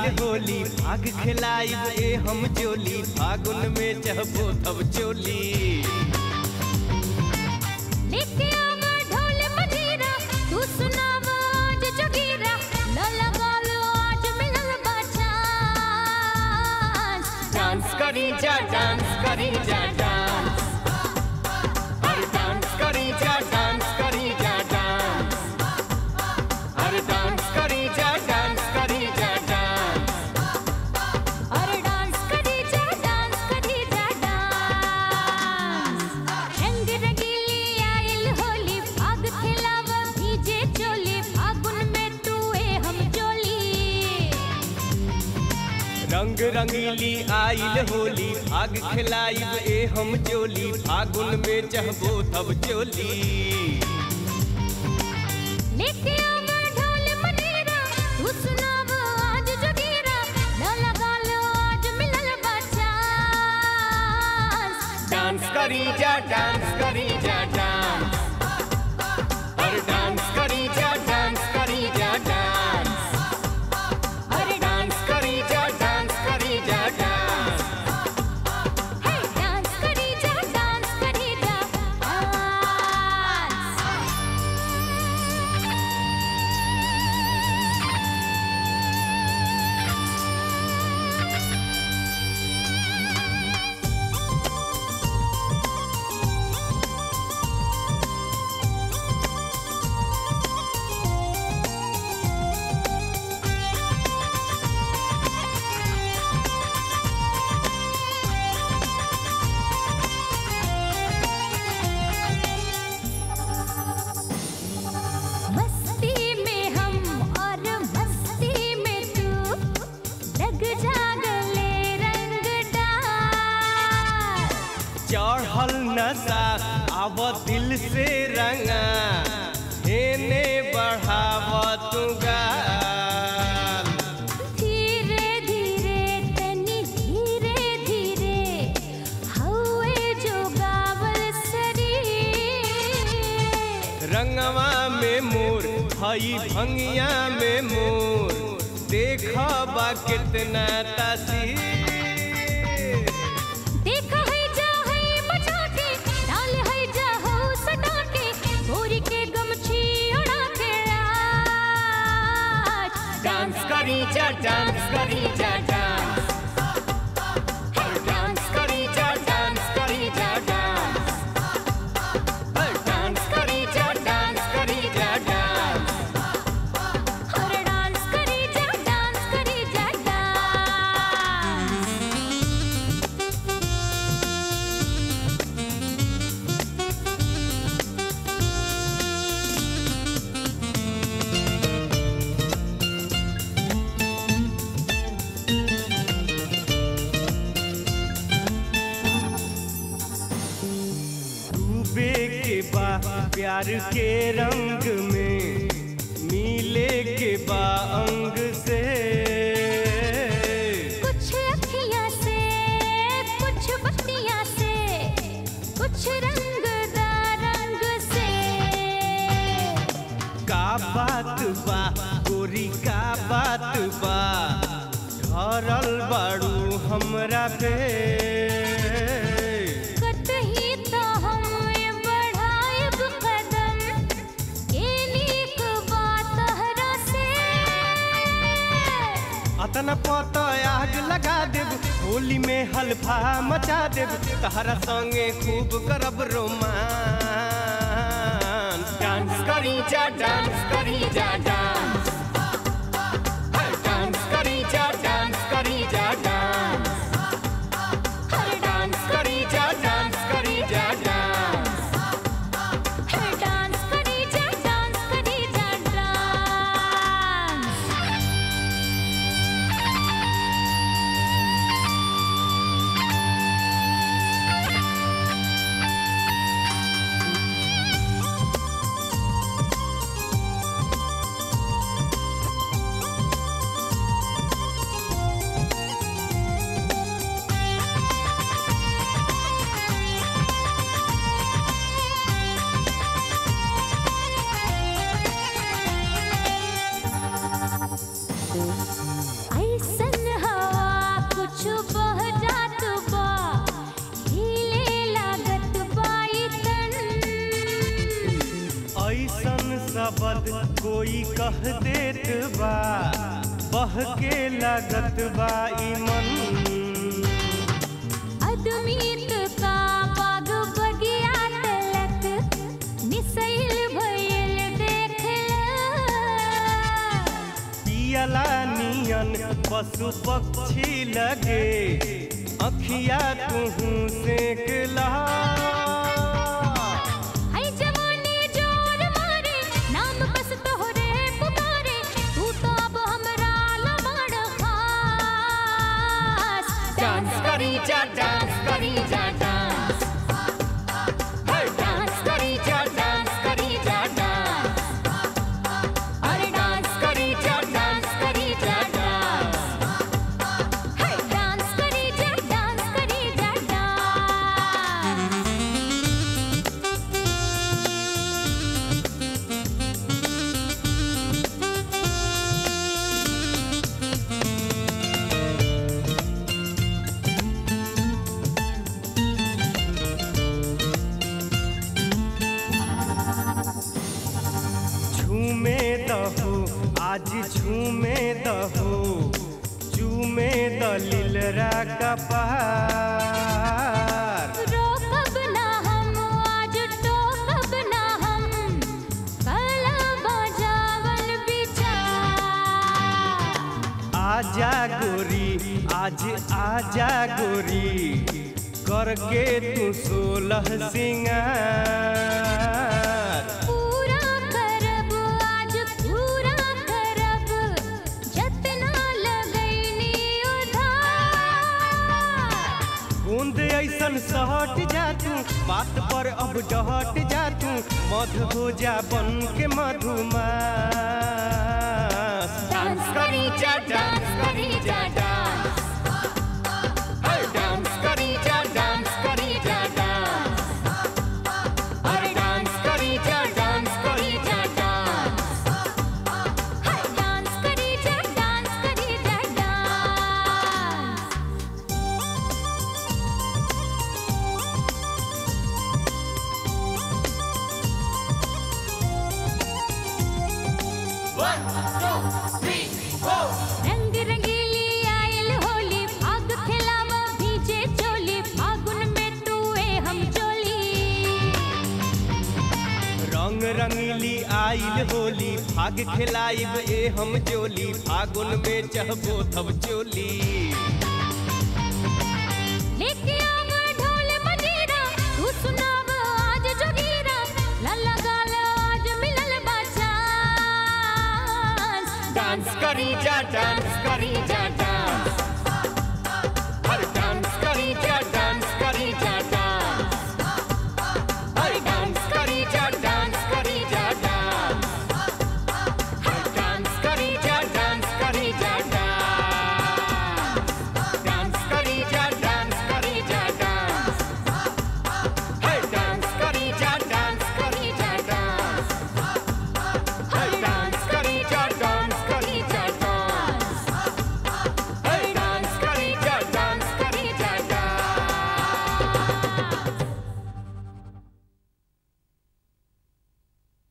आइल होली भाग खिलाइब ए हम जोली फागुन में चहबो तब चोली लेके आवा ढोल मजीरा तू सुनावा आज जोगीरा न लगा लो आज मिलल बा चांस डांस करी जा डांस करी जा डांस अरे डांस करी जा डांस करी जा डांस अरे डांस करी जा डांस करी जा डांस अरे डांस करी जा डांस करी जा डांस रंग रंगीली आइल होली भाग खिलावा भीजे चोली फागुन में तू ए हम जोली रंग रंगीली आइल होली भाग खिलाइब ए हम जोली फागुन में चहबो तब चोली लेके आवा ढोल मनीरा तू सुनावा आज जोगीरा न लगा लो आज मिलल बा चांस डांस करी जा डांस करी जा डांस अरे डांस करी जा डांस करी जा डांस अरे डांस करी जा डांस करी जा डांस हे डांस करी जा डांस करी जा डांस मस्ती में हम और मस्ती में तू लग जा गले रंग डाल चढ़ल नशा आव दिल से रंगा हेने बढ़ाव तू गाल धीरे धीरे तनी धीरे धीरे हवे जो गावल शरीर रंगवा में मोर हई भंगिया में मोर देखबा कितना तासीर देखा है जा है बचा के डाल है जा हो सटा के गोरी के गमछी उड़ा के आज डांस करी जा डांस करी जा डांस हर डांस करी जा डांस करी जा डांस हर डांस करी जा डांस करी जा डांस हर डांस करी जा डांस करी जा डांस डूबे के बा प्यार के रंग में मिले के बा अंग से कुछ अखियाँ से कुछ बत्तियाँ से कुछ रंगदार रंग से का बात बा गोरी का बात बा धरल बाड़ू हमरा पे कतही तो हम बढ़ाएब कदम के नीक बात हरा से अतना पत आग लगा देब होली में हल्फा मचा देब तहरा संगे खूब करब रोमांस डांस करी जा डांस करी जा डांस हर डांस करी जा डांस करी जा डांस हर डांस करी जा डांस करी जा डांस हर डांस करी जा डांस करी जा डांस डांस शब्द कोई कह देत बा बह के लागत बा ई मन अदमीत का बाग बगिया तलक निसैल भइल देखला पियला नियन पशु पक्षी लगे अखिया तुहू सेकला आई जवानी जोर मारे नाम बस तोहरे पुकारे तू तो अब हमरा लबड़ खास डांस करी जा डांस करी जा डांस हर डांस करी जा डांस करी जा डांस अरे डांस करी जा डांस करी जा डांस हाय डांस करी जा डांस करी जा डांस झूमे दहो आज झूमे दहो झूमे दलिलरा कपार रोकब ना हम आज टोकब ना हम कल बजावन विचार आजा गोरी आज आजा गोरी करके तू सोलह सिंगार पूरा करब आज पूरा करब जतना लगैनी उधार बूंद ऐसन सहट जा तू बात पर अब डहट जा तू मध हो जा बन के मधुमास डांस करी जा डांस करी जा डांस हर डांस करी जा डांस करी जा डांस अरे डांस करी जा डांस करी जा डांस हाय डांस करी जा डांस करी जा डांस रंग रंगीली आयल होली फाग खिलावा भीजे चोली फागुन में तू ए हम चोली रंग रंगीली आइल होली भाग खिलाइब ए हम जोली फागुन में चहबो तब चोली लेके आव ढोल मजीरा तू सुनाव आज जोगीरा लल्ला गाल आज मिलल बाचान डांस करी जा डांस करी जा डांस